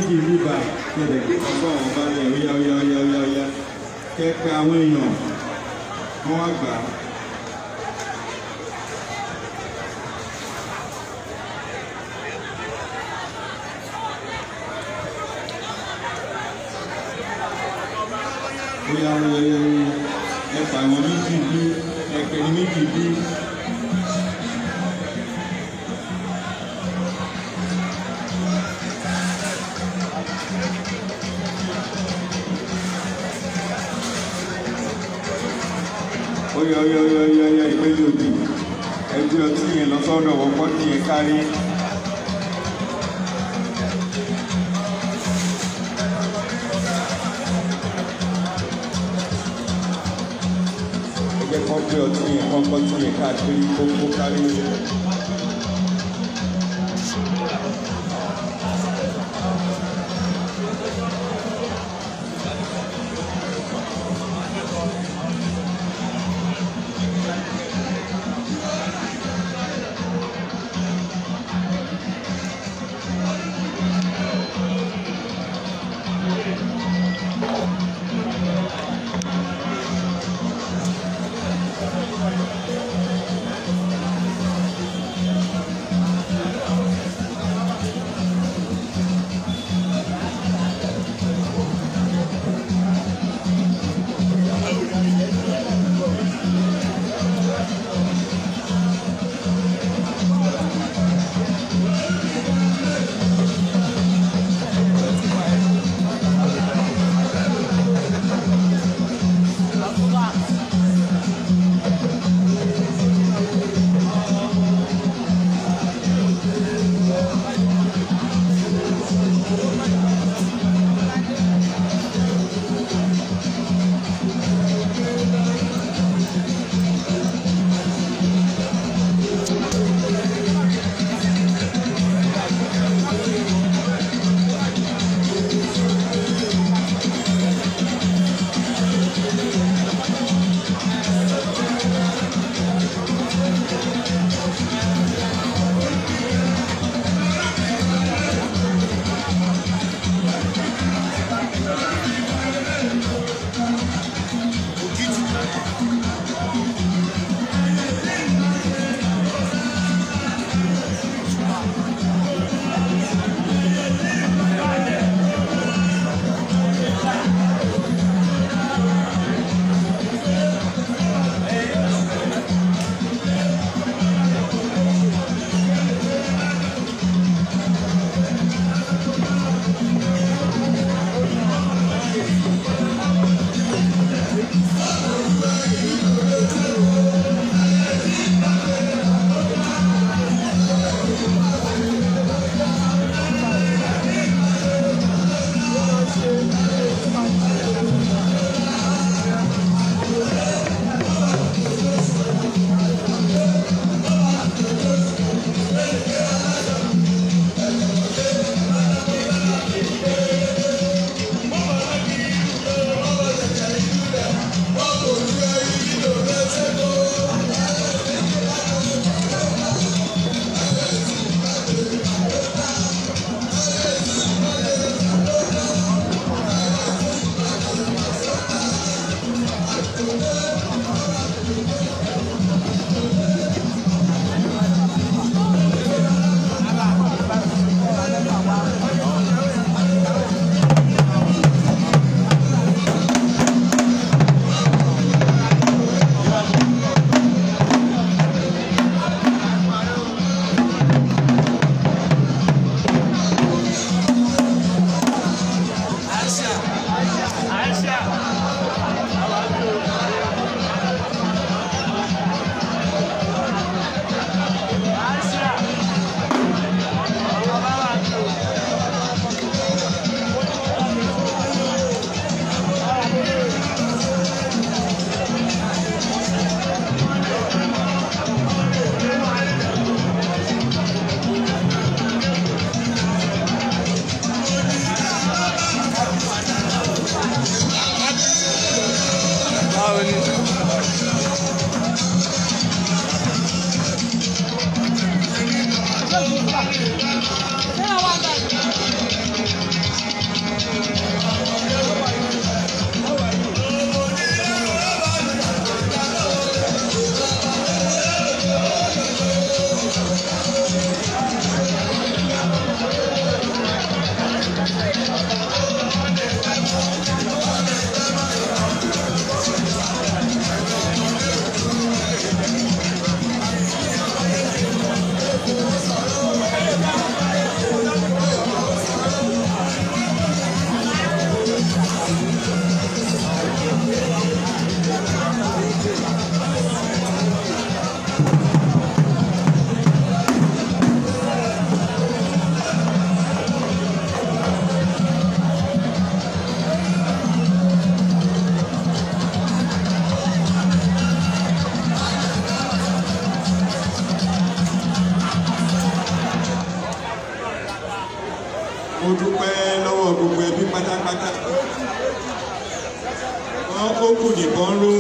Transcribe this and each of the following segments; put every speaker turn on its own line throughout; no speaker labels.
méjì níbà kẹ̀dẹ̀ ọgbọ́n ọba ní ọ̀yá ọ̀yá ọ̀yá ọ̀yá ọ̀yá kẹ́kẹ́ àwọn èèyàn wọ́n wá gbà á. Ọ̀yá ọ̀yá ọ̀yá ọ̀yá ẹ̀fà àwọn méjì bí ẹ̀kẹ́ ní méjì bí. Ọ̀yá ọ̀yá ọ̀yá ọ̀yá ọ̀yá ìpẹ́jọ òbí ẹgbẹ́ ọtí yẹn lọ sọ́dọ̀ wọ́pọ̀ tí yẹn kárí. ẹgbẹ́ kan gbé ọtí yẹn kọ́kọ́ tí yẹn káàkiri kókó kárí. lọ́wọ́ gbogbo ẹbí pátápátá wọn ó kù nìkan ló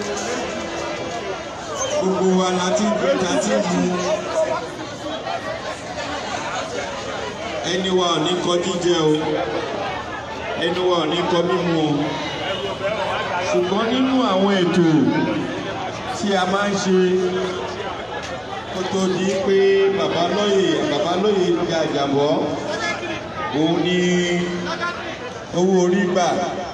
gbogbo wa láti gbé láti mú ẹni wa ò ní kọ jíjẹ o ẹni wa ò ní kọ mímu o ṣùgbọ́n nínú àwọn ètò tí a máa ń ṣe kó tó di pé bàbá lóye bàbá lóye di àjàbọ́ òun ni owó orí gbà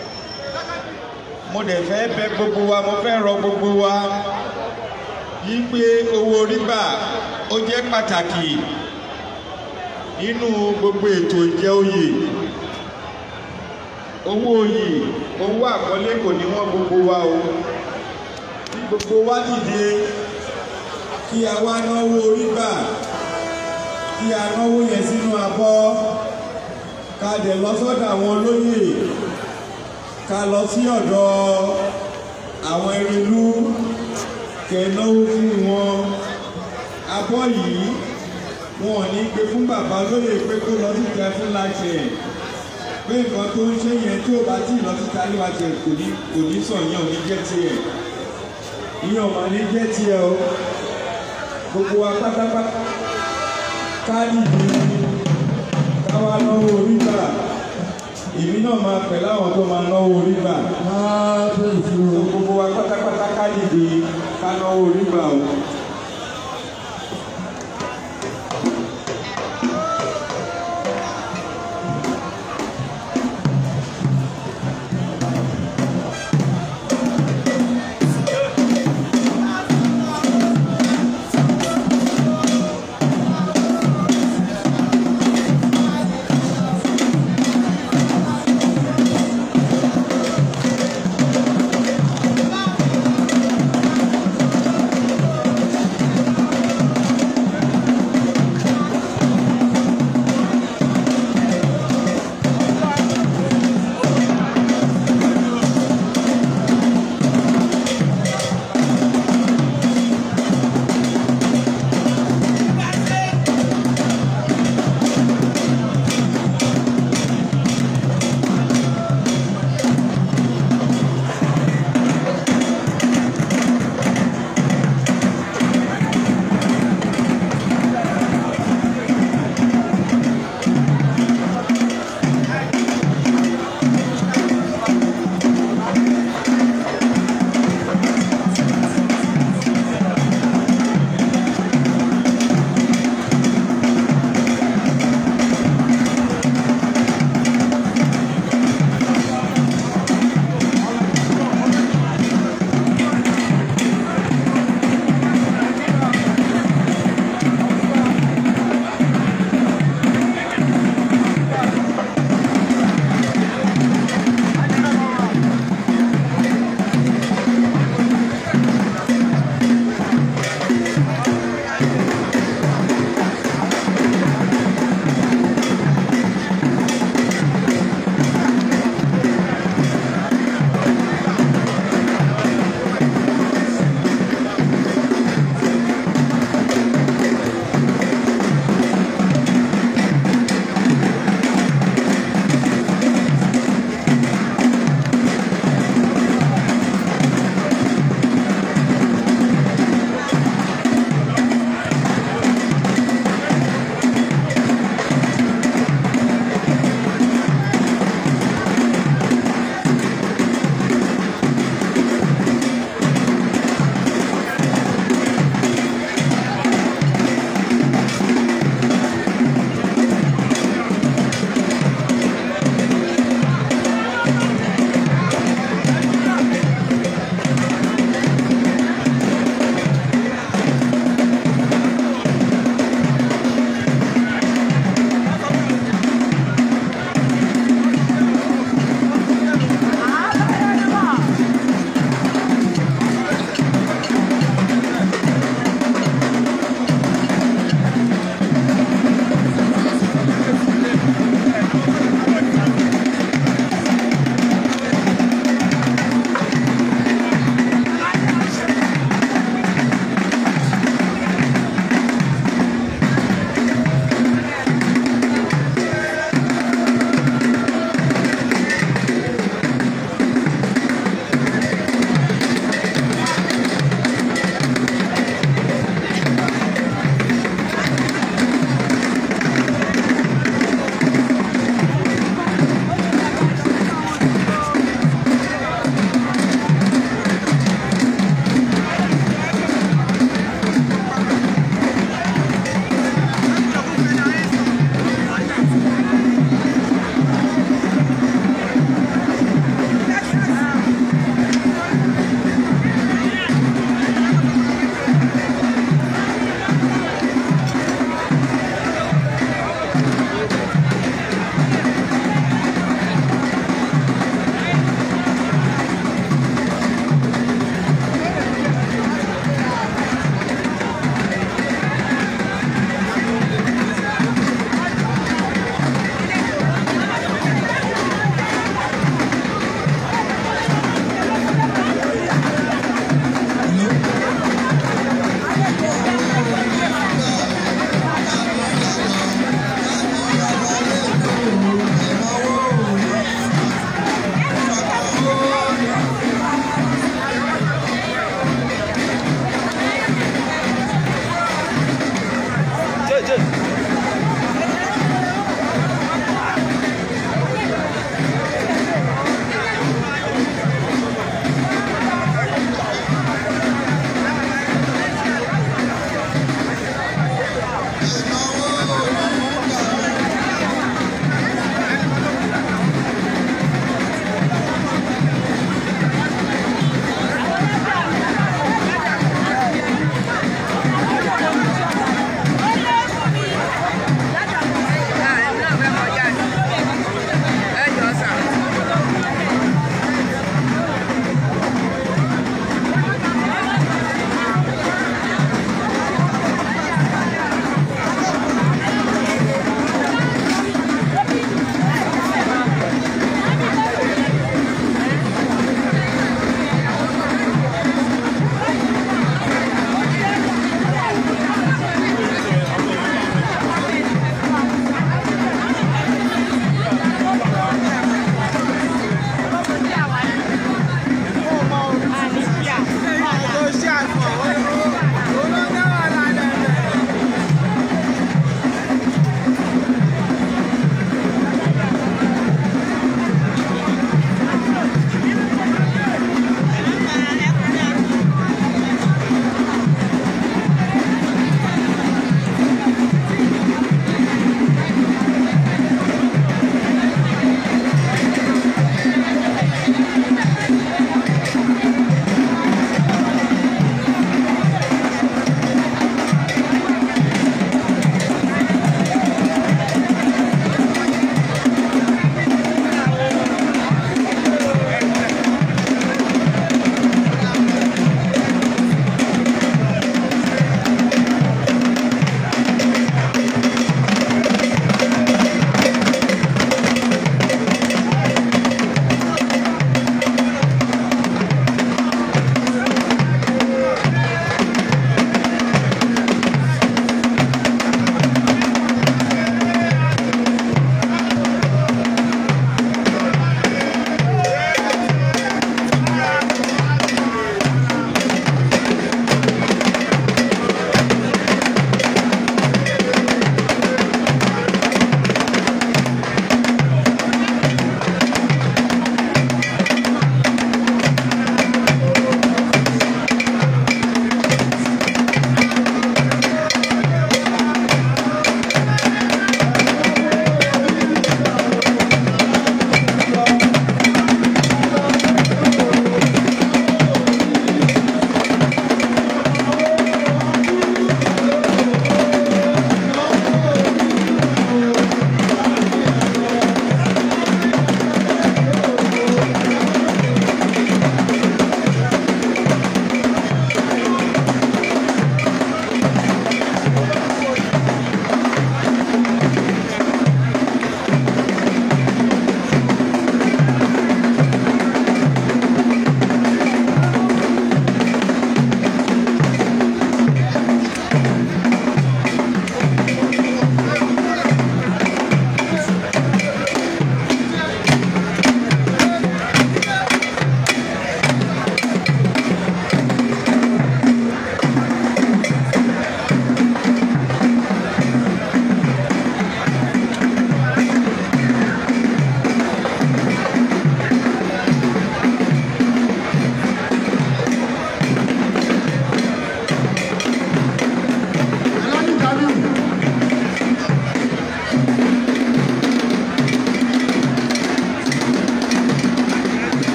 mo dẹ̀ fẹ́ bẹ̀ gbogbo wa mo fẹ́ rọ gbogbo wa yí pé owó orí gbà ó jẹ́ pàtàkì nínú gbogbo ètò ìjẹ oyè owó oyè owó àkọlé kò ní wọ́n gbogbo wa o kí gbogbo wa dìde kí a wá náwó orí gbà kí a náwó yẹn sínú abọ́ ká dẹ̀ lọ sọ́dọ̀ àwọn olóyè ká lọ sí ọ̀dọ̀ àwọn erinlú kẹ̀náwó fún wọn abọ́ yìí wọn ò ní gbé fún bàbá lóye pé kó lọ síta fún láṣẹ pé nǹkan tó ń ṣe yẹn tí ò bá tí ì lọ síta níwájú kò ní kò ní sàn yẹn ò ní jẹ́ tiẹ̀ ìyẹn ò mà ní jẹ́ tiẹ̀ o gbogbo wa pátápátá káàdì yìí káwa náwó orí gbà èmi náà máa pẹ̀ láwọn tó máa náwó orí gbà gbogbo wa pátápátá káàdì yìí ká náwó orí gbà o.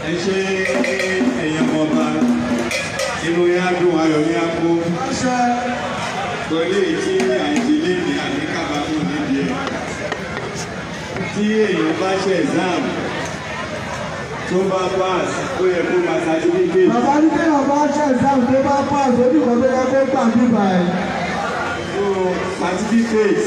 ẹ ṣe èèyàn mọba inú yẹn á dùn ayọ̀ yẹn á kó pẹ̀lú èyí tí àìdílé ní àníkàbámọ̀ níbi ẹ̀ tí èèyàn bá ṣe exam tó bá pass ó yẹ kó máa certificate
Bàbá ní kí ọba ṣe ìsáhùn tó bá pass ojú kan tó yẹ kó gbà bíbà ẹ̀.
so certificate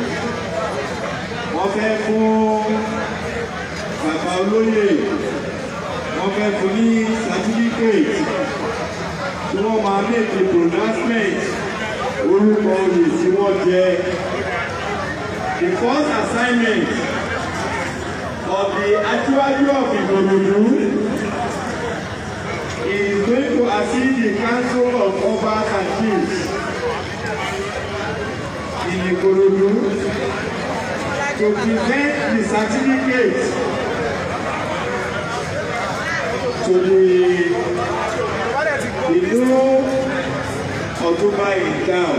wọ́n fẹ́ fún bàbá olóyè wọ́n fẹ́ fún ní certificate tí wọ́n máa make a pronouncement orúkọ oyè tí wọ́n jẹ the first assignment of the Aṣíwájú of Ìkòròdú is going to assist the council of obas and chiefs in Ikorodu to present the certificate to the the new Otuba in town.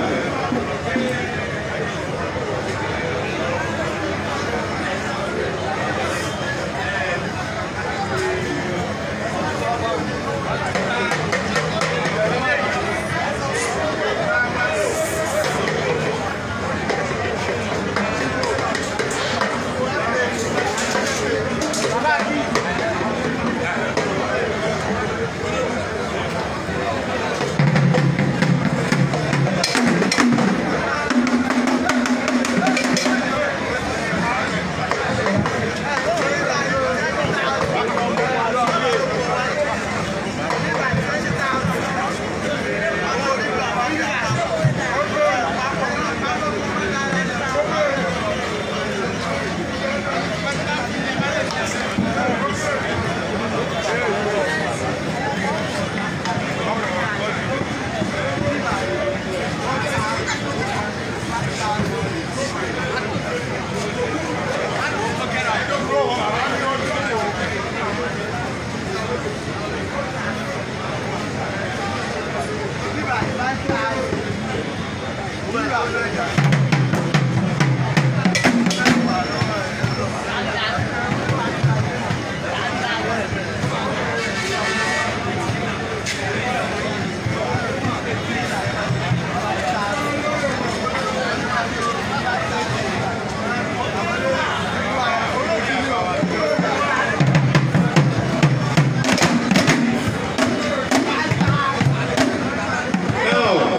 Now,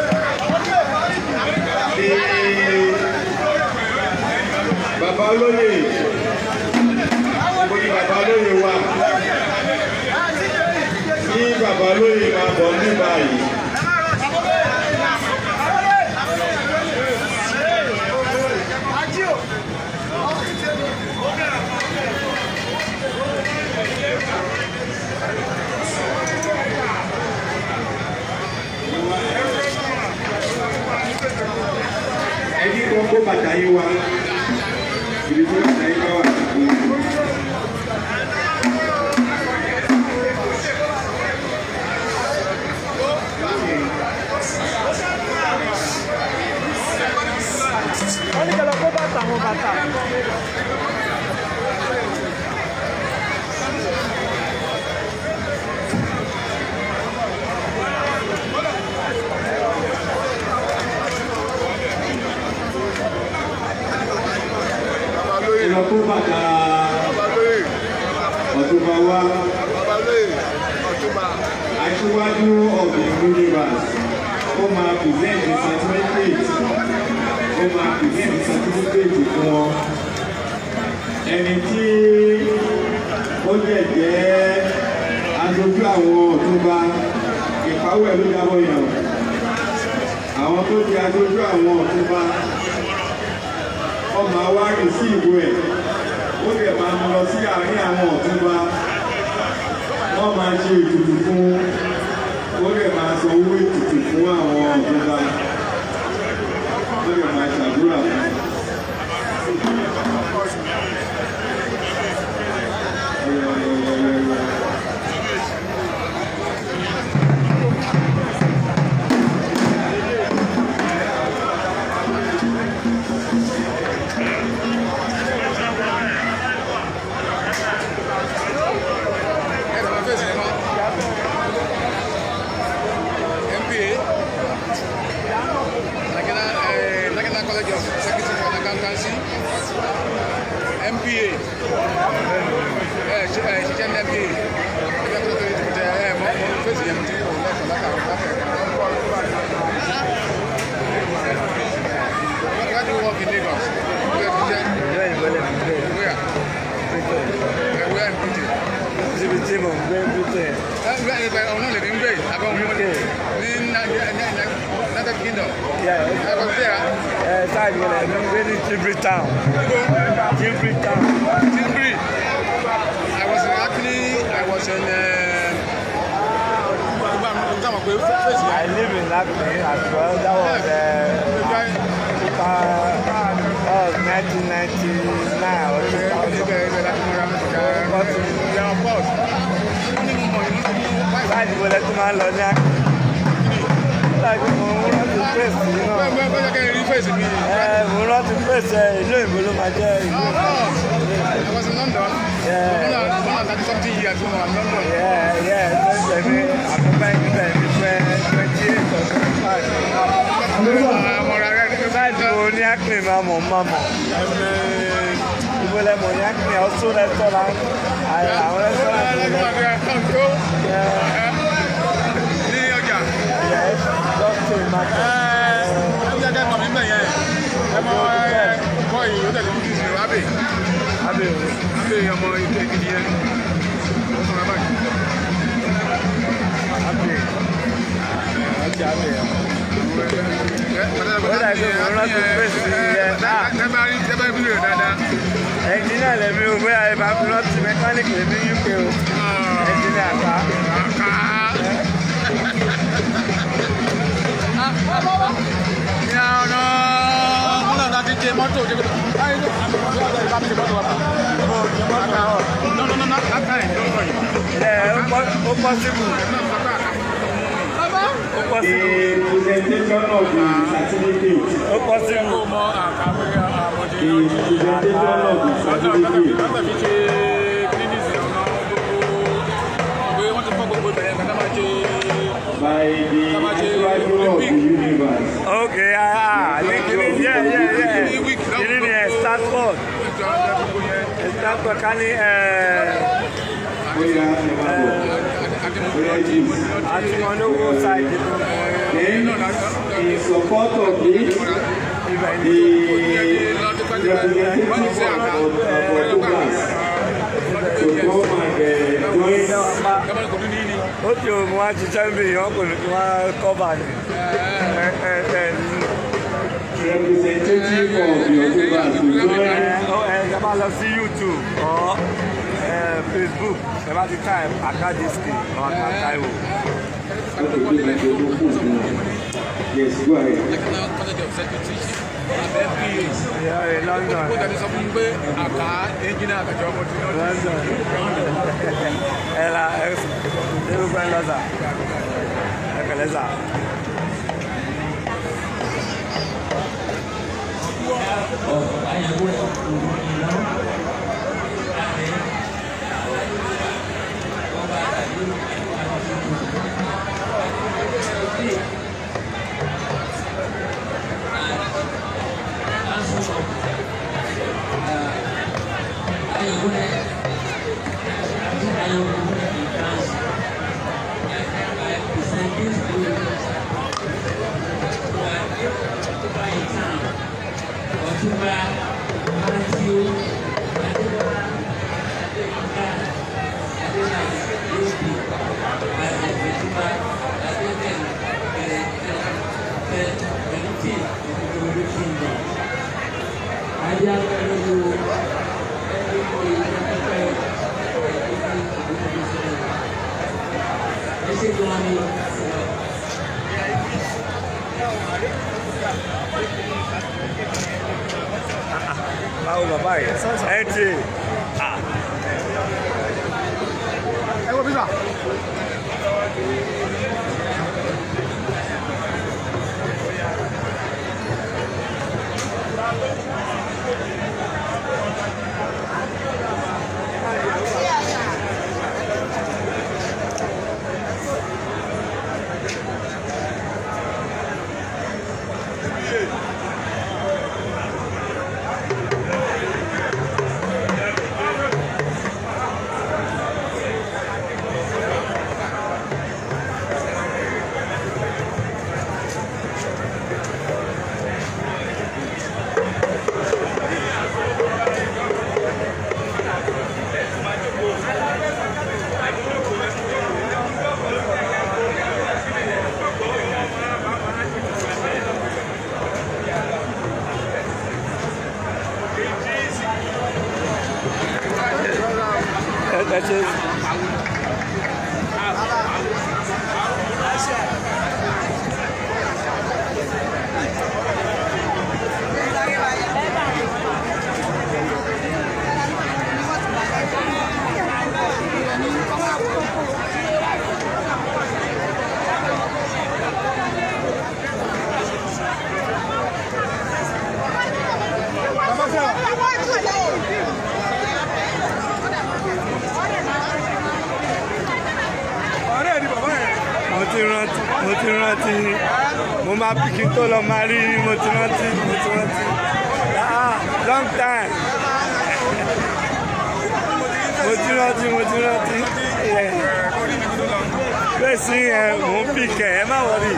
the Bàbá olóyè, ibo ni bàbá olóyè wà? Kí bàbá olóyè máa bọ̀ ní báyìí. Ẹni kan kó bàtà yín wá. Ibi tí bàtà yín bá wà.
wọ́n ní kẹlẹ́ kó bàtà wọn bàtà.
Ìlọ kó bàtà ọ̀túnba wá. Aṣíwájú of the universe. Ó máa present the certificate. Ó máa present the certificate fún wọn. Ẹni tí ó jẹ́ jẹ́ aṣojú àwọn ọ̀túnba ìpawọ́ ẹ̀ ló jábọ̀ yàn. Àwọn tó di aṣojú àwọn ọ̀túnba ọmọ wa rìn sí ìwé ẹ̀ ó dẹ̀ máa mú lọ sí àárín àwọn ọ̀túnba wọ́n máa ṣe ètùtù fún ó dẹ̀ máa san owó ètùtù fún àwọn ọ̀túnba ó dẹ̀ máa ṣàdúrà fún.
ṣe ẹ ṣiṣẹ́ ní ẹbí ẹgbẹ́ tó tóbi tẹ ẹ mọ mọ fèsì yẹn tí òun lẹ́kọ̀ọ́ látàrí látàrí Where do you work in Lagos? Where do you get?
ìlú òyìnbó lè mú gbé
Where?
britain
Uh, Where in Britain?
síbi tí mò ń gbé britain
Ẹ ẹ ẹ ọ̀nà lè ní gbé àbẹ̀ òun ní United Kingdom.
Yeah.
Ẹ kọ́ sí ẹ̀
ẹ sáàdì wọlé mi ń gbé ní tilbury town tilbury town
Tilbury. I was in, actually I was in. Nígbà mọ̀ pé fèsì
i
yẹn.
live in lakme as well that was uh, uh, that was nineteen ninety nine or two thousand sáàdì wọlé tó máa ń lọ ní akẹ́ láti mò ń rántí pèsè náà ẹ mò ń rántí pèsè ìlú òyìnbó ló máa jẹ́ ìlú yeah yeah tó ń tẹ̀lé àkọ́kọ́ ìgbẹ́ mi pẹ́ twenty eight or twenty five sáàdì wo ní akẹ́ máa mọ̀ máa mọ̀ ìbọlẹ̀ mọ̀ ní akẹ́ also restaurant àwọn restaurant yeah yes doctor market abe abe ọjà abe ẹnjìnìà lèmi o bóyá ẹ máa fi rántí mẹkáníìkì lèmi uk o ẹnjìnìà ká
Mọ́tò jẹ́ kó báyìí ló àmì ìgbà tó bá mi ṣe mọ́tò wà. No, no, no, not that kind. Don't worry.
ẹ ó pọ- ó pọ́sibù ó pọ́sibù
The presentation of the certificate.
ó pọ́sibù
Ó mọ àkàwé àmọ̀jẹ
The presentation of the certificate.
lọ́tọ̀ fi ṣe kílínísì ọ̀nà gbogbo ọ̀gbẹ́ wọ́n ti fọ́ gbogbo ìbẹ̀rẹ̀ nǹkan tó máa ṣe
by the arrival of the universe.
ok ah ní kíní yẹ yẹ yẹ kíní ni ẹ stanford
ètò ọ̀nà gbogbo yẹn
ẹ stanford ká ní ẹ
Oya Emmanuel. Oya James.
àti wọn ló wó ṣáìdì tó
Then, in support of this,
ibẹ̀ ní
the representative of of Douglas to come and uh, join
gbọ́dọ̀ kò ní ní ní.
ó ti òun wá ṣiṣẹ́ ń bì yàn kò ní kí wọ́n kọ́bà ní ẹ ẹ ẹ
representative of the Douglas to join
ẹ ẹ bá lọ sí youtube ọ ẹ facebook ẹ bá ti type akadiski ọ akataiwo
Okay, do my job. Yes, go ahead.
National College of Secretaries abẹ́ PAs.
ẹ ẹ london
ó jáde sọ fún mi pé àká ẹ́ńjìnì àkàjọ ọmọ tí wọ́n
london ẹ la ẹ ẹ ló gbẹ́ lọ́sà ẹ kẹlẹ́ sà.
Ọ̀túnba Matthew Adébọ́lá Adébọ́lá Adébọ́lá Lóbi Adébọ́lá Adébẹ̀rẹ̀ Bẹ̀rẹ̀ Bẹ̀rẹ̀ Ìdúró Kingdom. Adé abẹ́rẹ́ wo ẹni kò yẹ kí pẹ́ ẹ ṣe gan ni.
báwo bàbá yìí ẹ ti
ẹ wo bíbà.
mo ti rántí mo ti rántí mo máa bí kí n tó lọ máa rí yín mo ti rántí mo ti rántí ah long time mo ti rántí mo ti rántí bẹ́ẹ̀ sí ẹ mò ń bí kẹ̀ ẹ má wọrí.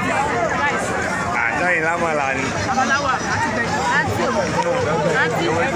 àjọyìn lámọ̀lá ni.
Babaláwa àti bẹ̀rẹ̀. Àǹtí. Àǹtí.